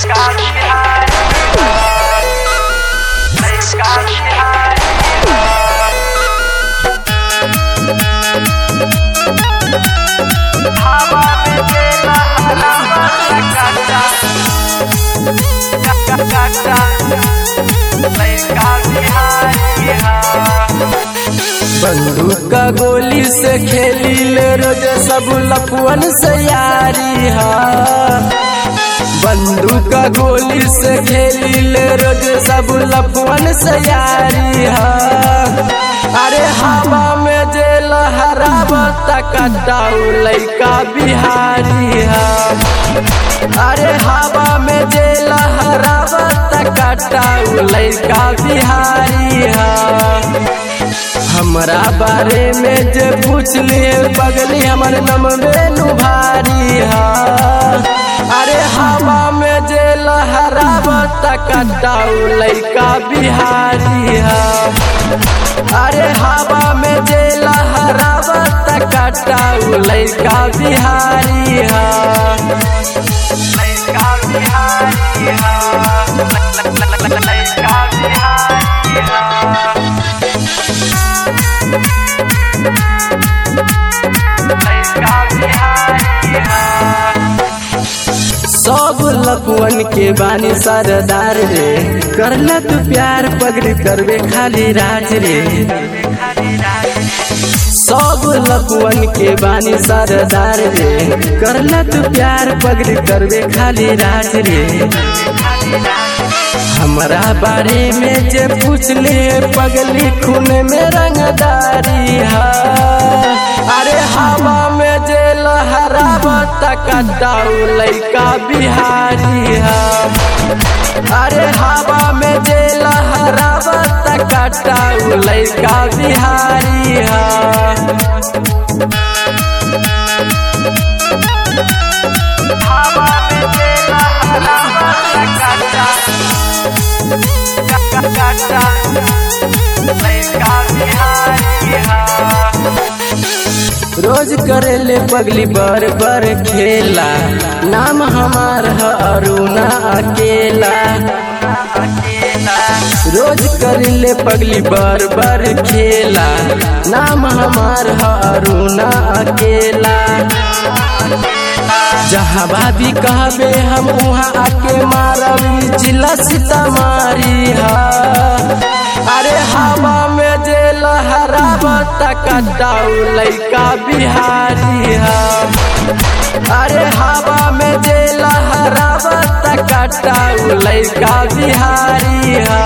लड़का बिहारी लड़का बिहारी हवा में देला हवा काटा काटा काटा लड़का बिहारी बंदूक का गोली से खेली ले रोज सब लपुअन से यारी हा बंदूक का गोली से खेली ले रोज सब लपुअन से यारी हा अरे हवा में जे लहरावत कटाऊ लैका बिहारी हा अरे हवा में जे लहरावत कटाऊ लैका बिहारी हा हमरा बारे में जे पूछली पगली हमर नम बेनु भारी हा अरे हवा में जे लहरावत कटाऊ लैका बिहारी हा अरे हवा में जे लहरावत कटाऊ लैका बिहारी हा लड़का बिहारी लड़का बिहारी लड़का बिहारी सब लपुअन के बानी सरदार रे करला तू प्यार पगड़ी करबे खाली राज रे सब लपुअन के बानी सरदार रे करला तू प्यार पगड़ी करबे खाली राज रे हमरा बारे में जे पूछले पगली खून में रंगदारी हा अरे हवा में जे लहरावत कटाऊ लैका बिहारी हा अरे हवा में जे लहरावत कटाऊ लैका बिहारी हा हवा में देला हवा काटा काटा काटा लड़का बिहारी रोज करेले पगली बर बर खेला नाम हमार है अरुणा अकेला रोज करेले पगली बर बर खेला नाम हमार है अरुणा अकेला जहाँ भाभी कहबे हम वहाँ आके मारब जिला सीतामारी हा अरे हवा में जे लहरावत कटाऊ लैका बिहारी हा अरे हवा में जे लहरावत कटाऊ लैका बिहारी हा